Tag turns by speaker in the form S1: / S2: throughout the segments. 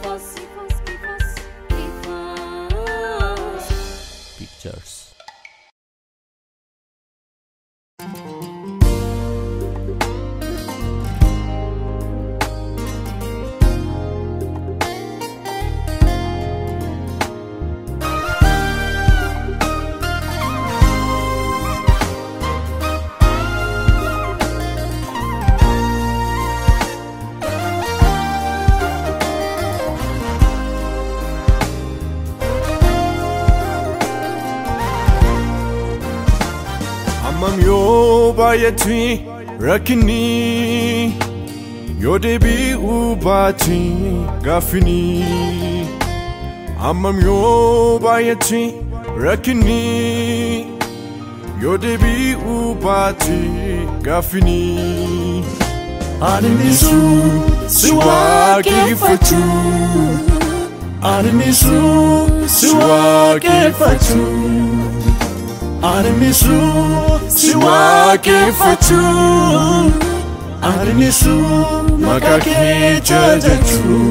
S1: Kifos, kifos, kifos, kifos.
S2: Pictures.
S3: Hammam yoo baay'atti rakkinni yoo deebi'uu baatti gaaffini Hammam yoo baay'atti rakkinni yoo deebi'uu baatti gaaffini Aninisu si waaqeffachuu Aninisu si waaqeffachuu Arinisu si waaqeffachuu Arinisu maqaa kee jajachuu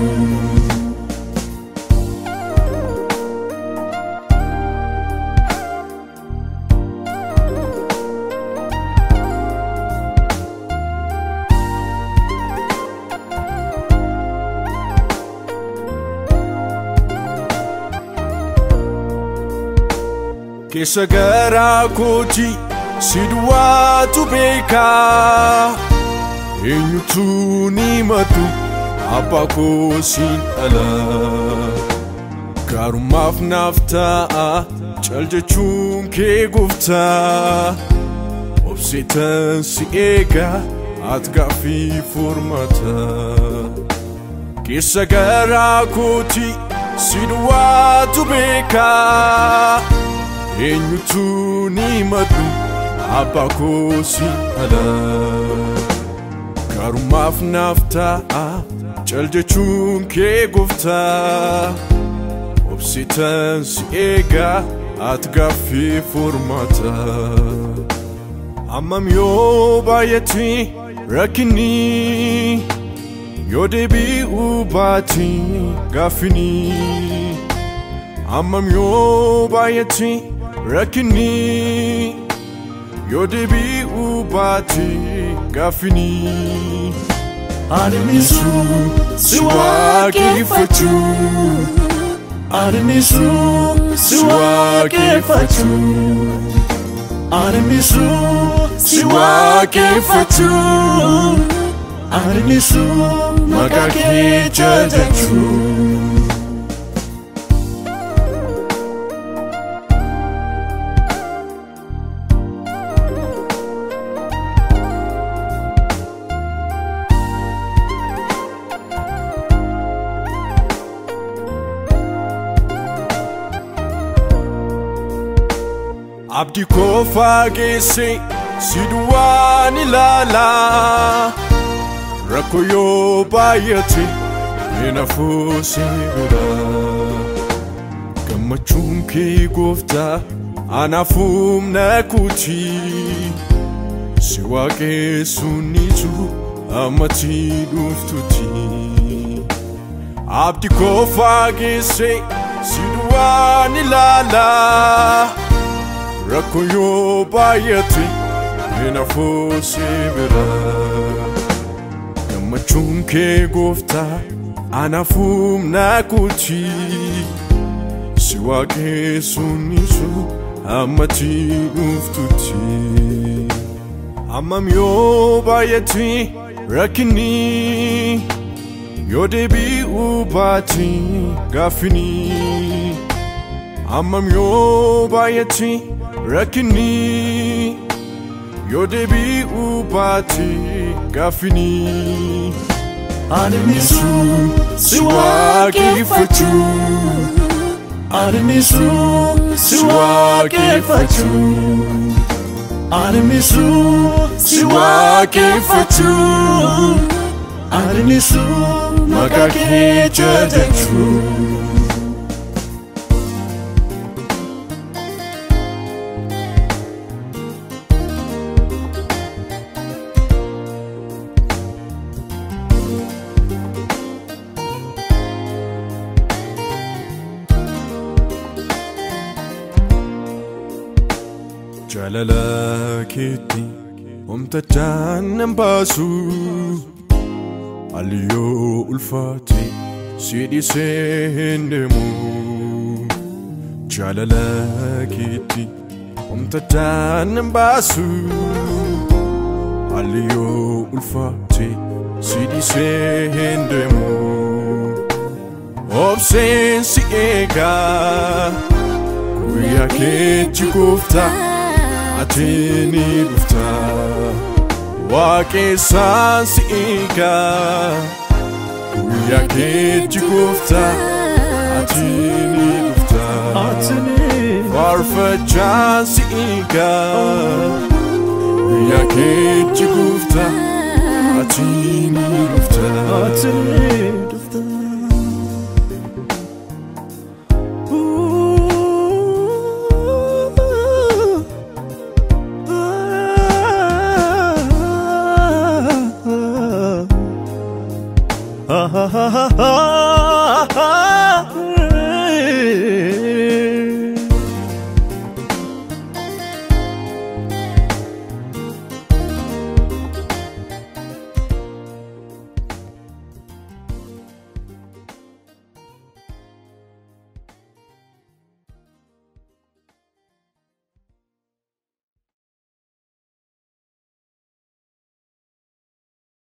S3: Keessa garaa kooti si duwwaatu beekaa eenyutu ni matu abbaa koo siin dhala gaarummaaf naaf ta'a cal jechuun kee gooftaa obseetan si eega ati gaaffii furmaata keessa garaa kooti si duwwaatu beekaa eenyutu ni madu abbaa koo si dhala gaarummaaf naaf ta'a cal jechuun kee gooftaa obsitan si eega ati gaaffii furmaata hammam yoo baay'atti rakkinni yoo deebi'uu baatti gaaffini hammam yoo baay'atti rakkinni yoo deebi'uu baatti gaaffini Aninisu si waaqeffachuu Aninisu si waaqeffachuu Aninisu si waaqeffachuu Aninisu maqaa kee jajachuu Abdii koo faageesse si duwwaan ilaala rakkoo yoo baay'ate hin hafuu si bira gammachuun kee gooftaa anaafuu humna kooti si waaqessuun isu ammatti dhuftutti abdii koo faageesse si duwwaan ilaala. rakkoo yoo baay'ate hin hafuu si bira gammachuun kee gooftaa anaafuu humna kooti si waaqessuun isu ammatti dhuftutti hammam yoo baay'ate rakkinni yoo deebi'uu baatti gaaffini hammam yoo baay'ate rakkinni yoo deebi'uu baatti gaaffini Aninisu si waaqeffachuu Aninisu si waaqeffachuu Aninisu si waaqeffachuu Aninisu maqaa kee jajachuu jaalala keetti homtachaan nan baasu Aliyoo ulfaate si dhiisee hin deemu jaalala keetti homtachaan nan baasu Aliyoo ulfaate si dhiisee hin deemu obseen si eegaa guyyaa keetti gooftaa ati ni dhufta waaqessaan si eegaa guyyaa keetti gooftaa ati ni dhufta faarfachaan si eegaa guyyaa keetti gooftaa ati ni dhufta